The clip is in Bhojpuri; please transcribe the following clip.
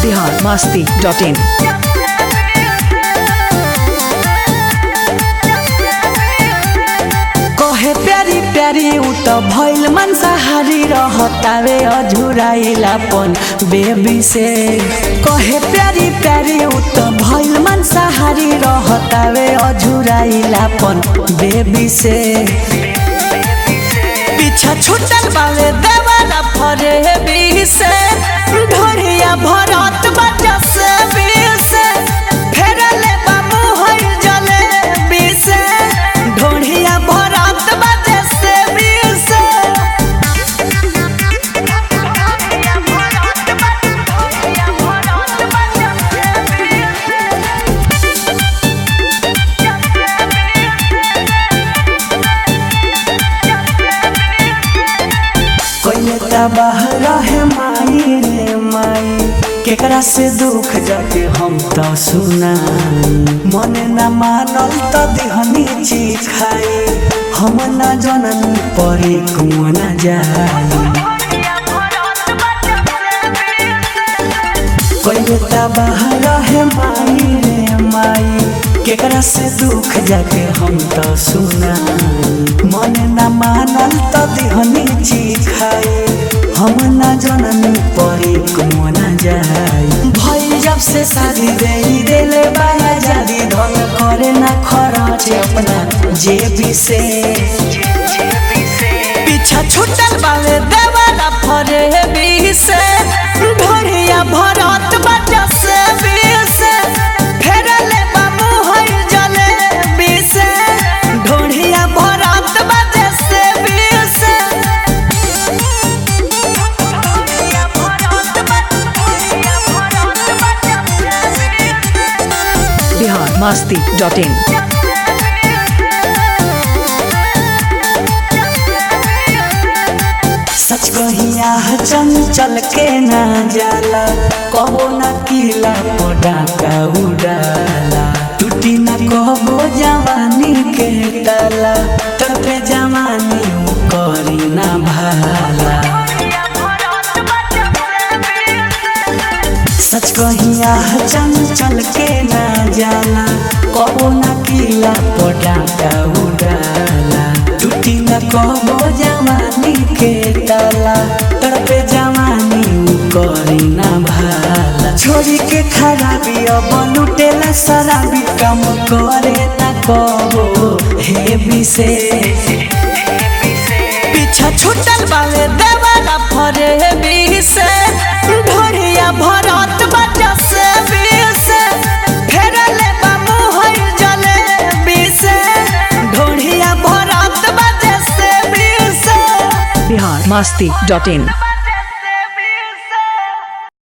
बिहार मस्ती डॉट इन कहे प्यारी प्यारी उ त भइल मांसाहारी रहतावे अझुराइलापन बेबी से कहे प्यारी प्यारी उ त भइल मांसाहारी रहतावे अझुराइलापन बेबी से पीछा छुटल बावे देवाला फरे बी से ढोरिया भरत बजा से बी से फेरले बाबू होई जले बी से ढोरिया भरत बजा से बी से कोई तबाह रहे माई रे माई केकरा से दुख जाके हम तो सुना मन न मानल तो दिहनी चीज खाई हम न जनन परे कुआ न जाई कोई तबाह रहे माई रे माई केकरा से दुख जाके हम तो सुना मन न मानल तो दिहनी चीज खाई हम न जननी परे कुआ न जाई भई जब से शादी दे देले बाया जादी धन करे ना खरच अपना जेबी से पीछा छुटल बावे देवाला फरे बी से ढोरिया भरत बजा से बी से फेरले बाबू होई जले बी से ढोरिया भरत बजा से बी से बिहार मस्ती डॉट इन सच कहिया चंचल के ना जाला कबो ना किला पोडा का उड़ाला टूटी ना कबो जवानी के ताला तड़पे जवानी उ करी ना भाला सच कहिया चंचल के ना जाला कबो ना किला पोडा का उड़ाला टूटी ना कबो जवानी के ताला तड़पे जवानी उ करी ना भाला छोरी के खराबी अब लुटेला शराबी काम करे ना कबो हे विशेष पीछा छुटल बावे देवाला फरे बी से ढोरिया भरत बजा से बी से फेरले बाबू होई जले बी से ढोरिया भरत बजा से बी से बिहार मस्ती डॉट इन